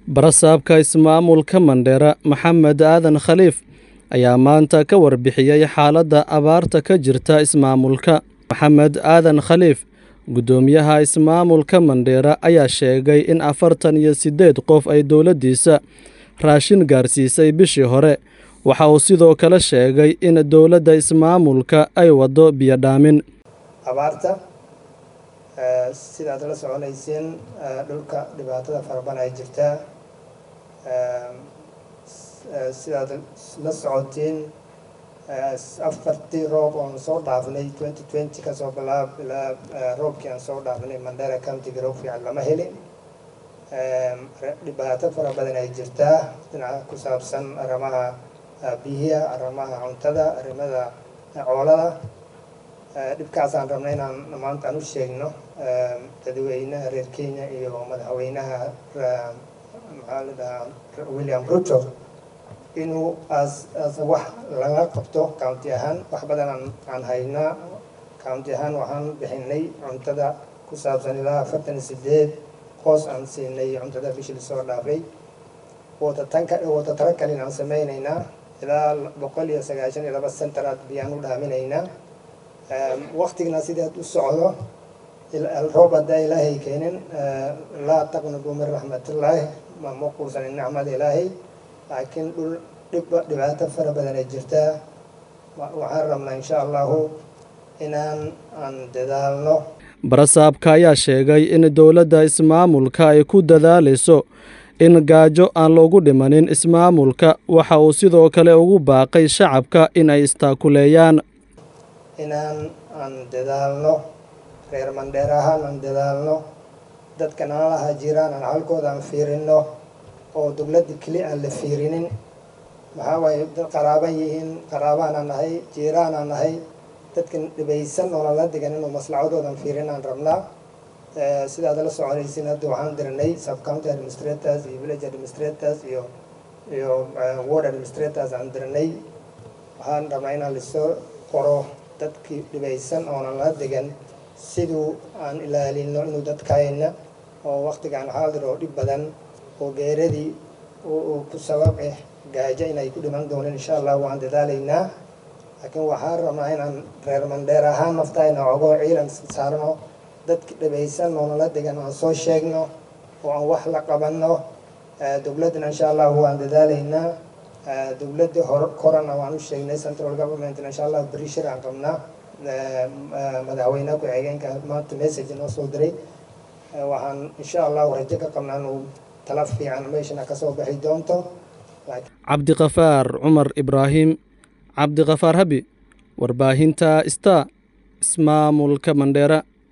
Barasaabka ismaamulka Mandera Maxamed Aadan Khaliif ayaa maanta ka warbixiyay xaaladda abaarta ka jirta ismaamulka. Maxamed Aadan Khaliif, guddoomiyaha ismaamulka Mandera, ayaa sheegay in afartan iyo sideed qof ay dowladdiisa raashin gaarsiisay bishii hore. Waxa uu sidoo kale sheegay in dowladda ismaamulka ay waddo biyo dhaamin. abaarta eh, sidaad la soconayseen eh, dhulka dhibaatada fara badan ay jirtaa Eh, s- eh, sidaad la socotiin eh, s- afartii roob oon soo dhaafnay 2020 kasoo bilaab ilaa eh, roobkii aan soo dhaafnay mandera countiga roog fiican lama helin Eh, re- dhibaato fara badan ay jirtaa dhinaca ku saabsan arrimaha eh, biyaha arrimaha cuntada arrimada eh, coolada Eh, dhibkaasaan rabnay inaan maanta aan u sheegno eh, dadweynaha reer kenya iyo madaxweynaha ra- maxaa la dhahaa william ruto inuu as as wax laga qabto county ahaan wax badan aan aan haynaa county ahaan waxaan bixinay cuntada ku saabsan ilaa afartan iyo sideed qoos aan siinay cuntada bishii lasoo dhaafay watatanka watatara kalin aan sameynaynaa ilaa boqol iyo sagaashan iyo laba centaraad biyaan u dhaaminaynaa waktigna sidaad u socdo il- roob haddaa ilaahay keenin eh, laa taqnadu min raxmatillaahi ma ma quusanin nicmada ilaahay laakiin dhul dhib dhibaato fara badan ay jirtaa Wa- waxaan rabnaa insha allahu inaan aan dadaalno Barasaabka ayaa sheegay in dowladda ismaamulka ay ku dadaalayso in gaajo aan loogu dhimanin ismaamulka. Waxa uu sidoo kale ugu baaqay shacabka in ay istaakuleeyaan. inaan aan dadaalno reer mandheer ahaan aan dadaalno dadka nalaha jiraan aan halkooda aan fiirino oo dowladda keli aan la fiirinin maxaa waaye dad qaraaban yihiin qaraabaan nahay jiiraan aan nahay dadkan dhibaysan oo nala degan inuu maslacadoodan fiirin aan rabnaa Eh, sidaad la soconaysin hadda waxaan dirnay sub county administrators iyo village administrators iyo iyo eh, ward administrators aan dirnay waxaan rabnaa inaan lasoo qoro dadkii dhibaysan oonan la degan siduu aan ilaalino inuu dadkayna oo waktigaan xaadir oo dhib badan oo geeradii uu uu ku sabab eh gaajo inay ku dhiman doonaan insha allah waan dadaalaynaa laakiin waxaan rabnaa inaan reer mandheer ahaan naftayna ogoo ciidan saarno dadki dhibaysan oo nala degan aan soo sheegno oo aan wax la qabanno Eh, dowladdana insha allah waan dadaalaynaa Eh, dowladda hor korana waan u sheegnay central governmentna insha allah beri shir aan qabnaa Eh, eh, madaxweynaha ku-xigeenka maanta message noo soo diray Eh, waxaan insha allahu rajo ka qabnaa inuu tala fiican meeshana kasoo bixi doonto laakiin Cabdiqafaar Cumar Ibraahim Cabdiqafaar Habi warbaahinta Star ismaamulka Mandera